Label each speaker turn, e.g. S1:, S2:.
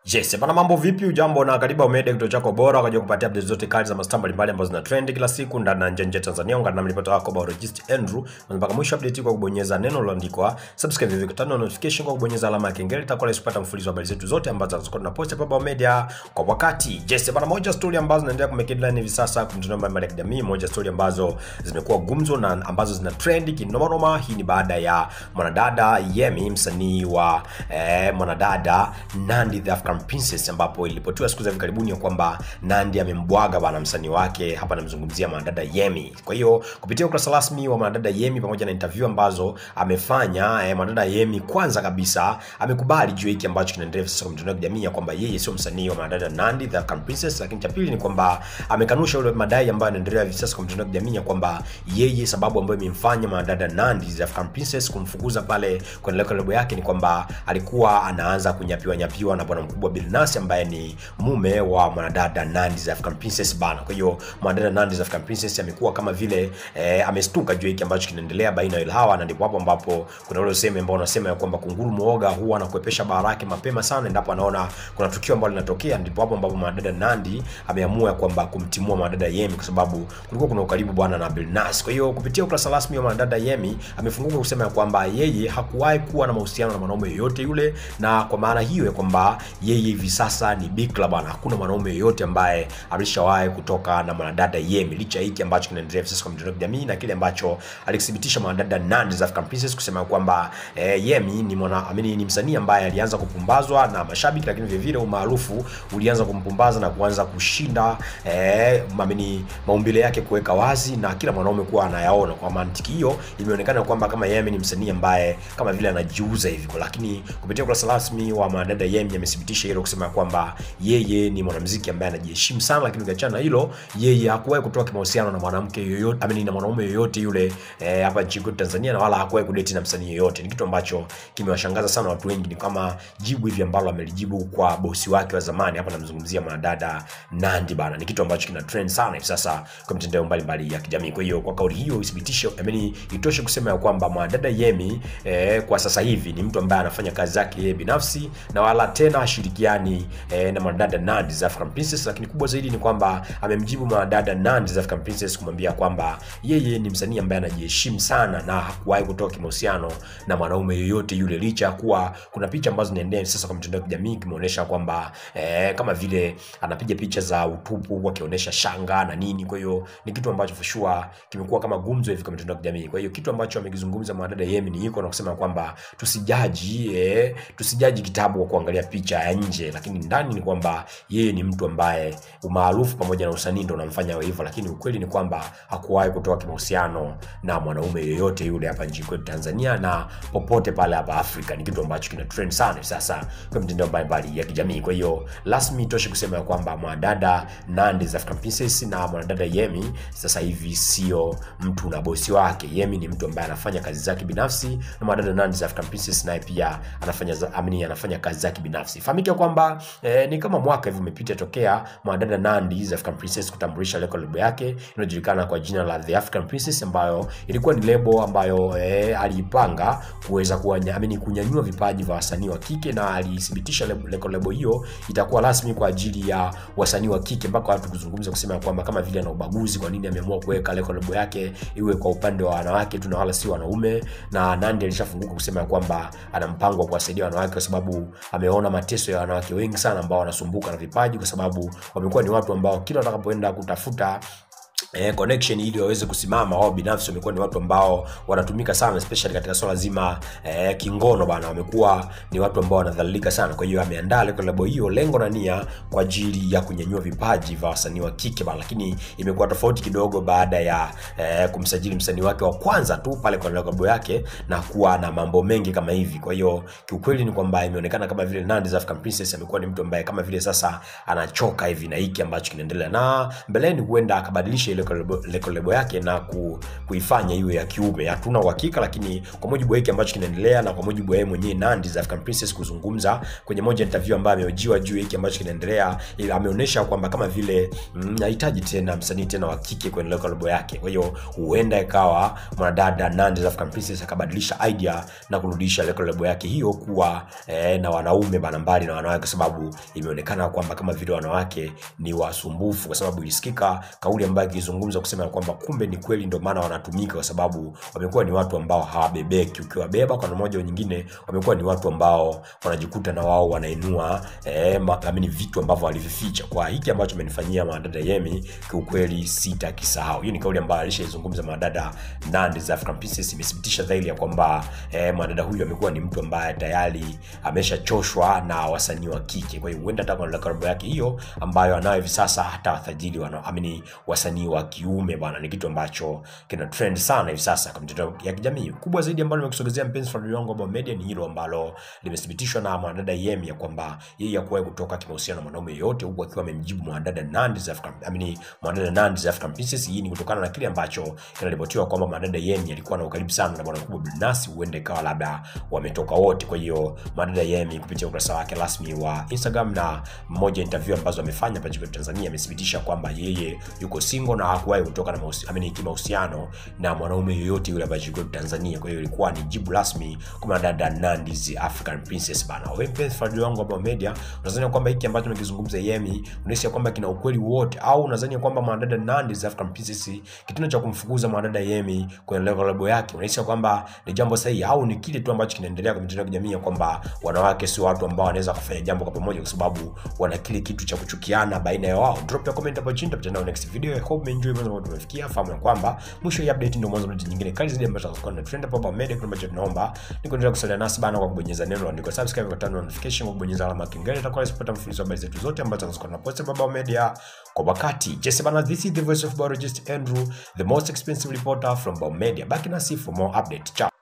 S1: Yes, bana mambo vipi? Ujambo na karibu Omede, kituo chako bora kwa ajili ya kupatia updates zote kali za mastaa mbalimbali ambazo zina trend kila siku ndani na nje ya nchi ya Tanzania. Ungana na mlipata wako Biologist Andrew na mpaka mwisho update kwa kubonyeza neno lililoandikwa subscribe hivi kutana notification kwa kubonyeza alama ya kengele, itakuwa rahisi kupata mfululizo wa habari zetu zote ambazo tunazokuwa tunapost hapa Media kwa wakati. Yes, bana moja story ambazo zinaendelea kumake headline hivi sasa kwa mitandao mbalimbali ya kijamii, moja story ambazo zimekuwa gumzo na ambazo zina trend kinoma noma. Hii ni baada ya mwanadada Yemi, msanii wa eh, mwanadada Nandi the African Princess ambapo ilipotiwa siku za hivi karibuni ya kwamba Nandi amembwaga bwana msanii wake, hapa namzungumzia mwanadada Yemi. Kwa hiyo kupitia ukurasa rasmi wa mwanadada Yemi pamoja na interview ambazo amefanya eh, mwanadada Yemi kwanza kabisa amekubali juu ya hiki ambacho kinaendelea sasa kwa mitandao ya kijamii ya kwamba yeye sio msanii wa mwanadada Nandi the African Princess, lakini cha pili ni kwamba amekanusha ule madai ambayo yanaendelea hivi sasa kwa mitandao ya kijamii ya kwamba yeye sababu ambayo imemfanya mwanadada Nandi the African Princess kumfukuza pale kwenye lebo yake ni kwamba alikuwa anaanza kunyapiwa nyapiwa na bwana mkubwa Bill Nass ambaye ni mume wa mwanadada Nandi the African Princess bana. Kwa hiyo mwanadada Nandi the African Princess amekuwa kama vile eh, amestuka juu ya hiki ambacho kinaendelea baina ya hawa, na ndipo hapo ambapo kuna ule usemi ambao unasema ya kwamba kunguru muoga huwa anakuepesha bara yake mapema sana endapo anaona kuna tukio ambalo linatokea. Ndipo hapo ambapo mwanadada Nandi ameamua ya kwamba kumtimua mwanadada Yemi kwa sababu kulikuwa kuna ukaribu bwana na Bill Nass. Kwa hiyo kupitia ukurasa rasmi wa mwanadada Yemi amefunguka kusema ya kwamba yeye hakuwahi kuwa na mahusiano na mwanaume yoyote yule, na kwa maana hiyo ya kwamba yeye hivi sasa ni bikra bwana. Hakuna mwanaume yoyote ambaye alishawahi kutoka na mwanadada Yemi, licha ya hiki ambacho kinaendelea sasa kwa mitandao ya kijamii na kile ambacho alikithibitisha mwanadada Nandi the African Princess kusema kwamba eh, Yemi ni mwana amini, ni msanii ambaye alianza kupumbazwa na mashabiki, lakini vile vile umaarufu ulianza kumpumbaza na kuanza kushinda eh, amini, maumbile yake kuweka wazi na kila mwanaume kuwa anayaona. Kwa mantiki hiyo, imeonekana kwamba kama Yemi ni msanii ambaye kama vile anajiuza hivi, lakini kupitia ukurasa rasmi wa mwanadada Yemi amethibitisha hilo kusema kwamba yeye ni mwanamuziki ambaye anajiheshimu sana, lakini ukiachana na hilo, yeye hakuwahi kutoa kimahusiano na mwanamke yoyote amini, na mwanaume yoyote yule eh, hapa nchini kwetu Tanzania, na wala hakuwahi kudeti na msanii yoyote. Ni kitu ambacho kimewashangaza sana watu wengi, ni kama jibu hivi ambalo amelijibu kwa bosi wake wa zamani. Hapa namzungumzia mwanadada Nandi bana, ni kitu ambacho kina trend sana hivi sasa kwa mitandao mbalimbali ya kijamii. Kwa hiyo kwa kauli hiyo ithibitishe, amini, itoshe kusema ya kwamba mwanadada Yemi eh, kwa sasa hivi ni mtu ambaye anafanya kazi zake yeye binafsi na wala tena hashirikiani eh, na mwanadada Nandi the African Princess, lakini kubwa zaidi ni kwamba amemjibu mwanadada Nandi the African Princess kumwambia kwamba yeye ni msanii ambaye anajiheshimu sana na hakuwahi kutoa kimahusiano na mwanaume yoyote yule, licha ya kuwa kuna picha ambazo zinaendelea sasa kwa mitandao ya kijamii kimeonyesha kwamba eh, kama vile anapiga picha za utupu akionyesha shanga na nini. Kwa hiyo ni kitu ambacho for sure kimekuwa kama gumzo hivi kwa mitandao ya kijamii. Kwa hiyo kitu ambacho amekizungumza mwanadada Yemi ni hiko na kusema kwamba tusijaji eh, tusijaji kitabu kwa kuangalia picha ya nje, lakini ndani ni kwamba yeye ni mtu ambaye umaarufu pamoja na usanii ndo unamfanya awe hivyo, lakini ukweli ni kwamba hakuwahi kutoa kimahusiano na mwanaume yoyote yule hapa nchini kwetu Tanzania na popote pale hapa Afrika. Ni kitu ambacho kina trend sana sasa kwa mitandao mbalimbali ya kijamii. Kwa hiyo rasmi toshe kusema ya kwamba mwanadada Nandi the African Princess na mwanadada Yemi sasa hivi sio mtu na bosi wake. Yemi ni mtu ambaye anafanya kazi zake binafsi na mwanadada Nandi the African Princess naye pia anafanya za, amini, anafanya kazi zake binafsi. Fahamike kwamba eh, ni kama mwaka hivi umepita tokea mwanadada Nandi the African Princess kutambulisha leko lebo yake inayojulikana kwa jina la The African Princess, ambayo ilikuwa ni lebo ambayo eh, aliipanga kuweza kuamini kunyanyua vipaji vya wasanii wa kike, na alithibitisha leko lebo hiyo itakuwa rasmi kwa ajili ya wasanii wa kike, mpaka watu kuzungumza kusema kwamba kama vile ana ubaguzi, kwa nini ameamua kuweka leko lebo yake iwe kwa upande wa wanawake tu na wala si wanaume. Na Nandi alishafunguka kusema kwamba ana mpango wa kuwasaidia wanawake kwa sababu ameona mateso ya wanawake wengi sana ambao wanasumbuka na vipaji, kwa sababu wamekuwa ni watu ambao kila watakapoenda kutafuta eh, connection ili waweze kusimama wao binafsi wamekuwa ni watu ambao wanatumika sana especially katika swala zima eh, kingono bana wamekuwa ni watu ambao wanadhalilika sana kwa hiyo ameandaa lebo hiyo lengo na nia kwa ajili ya kunyanyua vipaji vya wasanii wa kike bana lakini imekuwa tofauti kidogo baada ya eh, kumsajili msanii wake wa kwanza tu pale kwa lebo yake na kuwa na mambo mengi kama hivi kwa hiyo kiukweli ni kwamba imeonekana kama vile Nandi the African Princess amekuwa ni mtu ambaye kama vile sasa anachoka hivi na hiki ambacho kinaendelea na mbeleni huenda akabadilisha ile record label yake na ku, kuifanya iwe ya kiume. Hatuna uhakika, lakini kwa mujibu wa hiki ambacho kinaendelea na kwa mujibu wa yeye mwenyewe Nandy the African Princess kuzungumza kwenye moja interview ambayo amehojiwa juu ya hiki ambacho kinaendelea, ila ameonyesha kwamba kama vile mm, hahitaji tena msanii tena wa kike kwenye record label yake. Kwa hiyo huenda ikawa mwanadada Nandy the African Princess akabadilisha idea na kurudisha record label yake hiyo kuwa eh, na wanaume bana, mbali na wanawake, kwa sababu imeonekana kwamba kama vile wanawake ni wasumbufu, kwa sababu ilisikika kauli ambayo ikizungumza kusema kwamba kumbe ni kweli, ndio maana wanatumika, kwa sababu wamekuwa ni watu ambao hawabebeki. Ukiwabeba kwa namna moja au nyingine, wamekuwa ni watu ambao wanajikuta na wao wanainua eh, ma- amini vitu ambavyo walivificha. Kwa hiki ambacho amenifanyia mwanadada Yemi, kiukweli sitakisahau. Hiyo ni kauli ambayo alishaizungumza mwanadada Nandy the African Princess, imethibitisha dhahiri ya kwamba eh, mwanadada huyu amekuwa ni mtu ambaye tayari ameshachoshwa na wasanii wa kike. Kwa hiyo huenda hata kwa karibu yake hiyo ambayo anayo hivi sasa hata wafadhili wana amini wasanii wa kiume bwana, ni kitu ambacho kina trend sana hivi sasa kwa mitandao ya kijamii. Kubwa zaidi ambalo nimekusogezea mpenzi fuatiliaji wangu wa media ni hilo ambalo limethibitishwa na mwanadada Yemi ya kwamba yeye hakuwahi kutoka kimahusiano na mwanaume yoyote, huku akiwa amemjibu mwanadada Nandy the African amini mwanadada Nandy the African Princess. Hii ni kutokana na kile ambacho kinaripotiwa kwamba mwanadada Yemi alikuwa na ukaribu sana na bwana mkubwa Billnass, huenda ikawa labda wametoka wote. Kwa hiyo mwanadada Yemi kupitia ukurasa wake rasmi wa Instagram na mmoja interview ambazo amefanya hapa nchini Tanzania amethibitisha kwamba yeye yuko single na hakuwahi kutoka na mahusi- amini kimahusiano na mwanaume yoyote yule ambaye yuko Tanzania. Kwa hiyo ilikuwa ni jibu rasmi kwa mwanadada Nandy the African Princess bana. Wewe mpenzi fuatiliaji wangu hapa media, unadhani kwamba hiki ambacho nimekizungumza Yemi unahisi kwamba kina ukweli wote, au unadhani kwamba mwanadada Nandy the African Princess kitendo cha kumfukuza mwanadada Yemi kwenye level labo yake unahisi kwamba ni jambo sahihi, au ni kile tu ambacho kinaendelea kwenye mitandao ya kijamii ya kwamba wanawake sio watu ambao wanaweza kufanya jambo kwa pamoja, kwa sababu wana kile kitu cha kuchukiana baina ya wao? Drop ya comment hapo chini, tutakutana next video. I hope umeenjoy mambo ambayo tumefikia. Fahamu ya kwamba mwisho ya update ndio mwanzo wa nyingine kali zaidi ambazo tutakuwa na trend hapa hapa media. Kwa ambacho tunaomba ni kuendelea kusalia nasi bana kwa kubonyeza neno andiko subscribe, kwa turn on notification, kwa kubonyeza alama ya kengele, itakuwa inapata mfululizo wa habari zetu zote ambazo tunazokuwa na post hapa hapa media kwa wakati. Jesse bana, this is the voice of biologist Andrew, the most expensive reporter from Bao Media. Baki nasi for more update. Ciao.